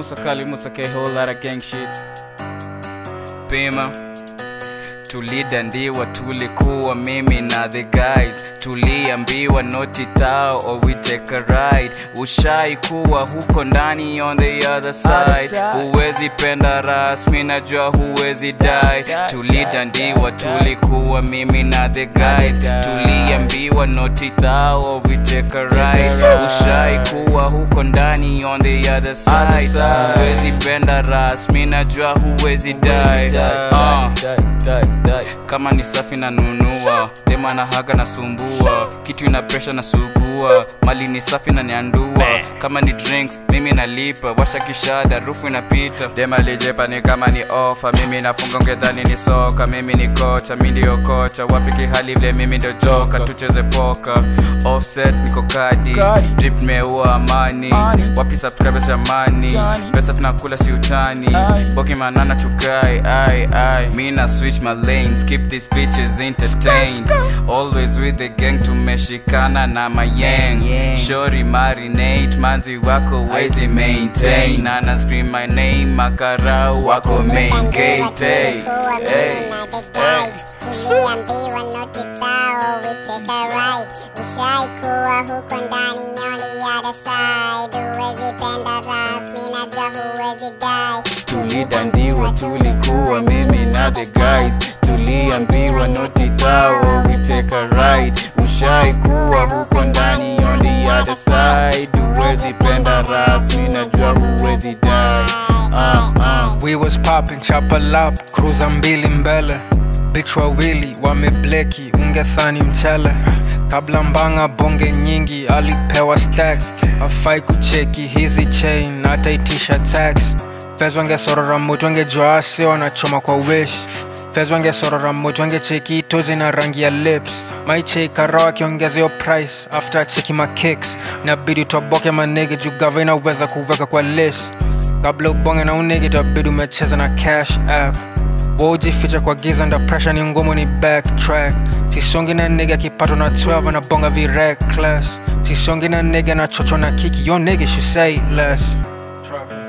Musa Kali, Musa K, whole lot of gang shit. Pima tulidandiwa tulikuwa mimi na the guys tuliambiwa noti thou or we take a ride ushai kuwa huko ndani on the other side huwezi penda rasmi najua huwezi die tulidandiwa tulikuwa mimi na the guys tuliambiwa noti thou or we take a ride ushai kuwa huko ndani on the other side huwezi penda rasmi najua huwezi die uh kama ni safi na nunua dema na haga na sumbua kitu ina presha na sugua mali ni safi na niandua kama ni drinks mimi nalipa washa kishada rufu inapita dema lijepa ni kama ni ofa mimi nafunga ngedhani ni soka mimi ni kocha mi ndio kocha wapi kihali vile mimi ndio joka tucheze poka offset niko kadi drip meua amani wapi subscribers jamani pesa tunakula si utani boki manana tukai ai ai mi na switch my lanes keep these bitches entertained always with the gang tumeshikana na mayang shori marinate manzi wako wezi maintain nana scream my name makarau wako main gate hey, hey, hey. tuliambiwa noti thao we take a ride ushai kuwa huko ndani on the other side huwezi penda rasmi najua huwezi die tulidandiwa tulikuwa mimi na the guys tuliambiwa noti thao we take a ride ushai kuwa huko ndani on the other side huwezi penda rasmi najua huwezi die uh, uh. We was popping chapel up, cruiser mbili mbele bitch wawili wamebleki ungethani mchele kabla mbanga bonge nyingi alipewa stack afai kucheki hizi chain ataitisha tax fez wangesorora mutu angejua asi wanachoma kwa wish fez wangesorora mutu angecheki tozi na rangi ya lips maicheikara akiongeza yo price after cheki makicks nabidi toboke manege juu gava inaweza kuweka kwa list kabla ubonge na unege tabidi umecheza na cash app wojificha kwa giza nda pressure ni ngumu ni backtrack sisongi na nege akipatwa na 12 na bonga vi reckless sisongi na nege na chocho na kiki yo nege should say less Traffic.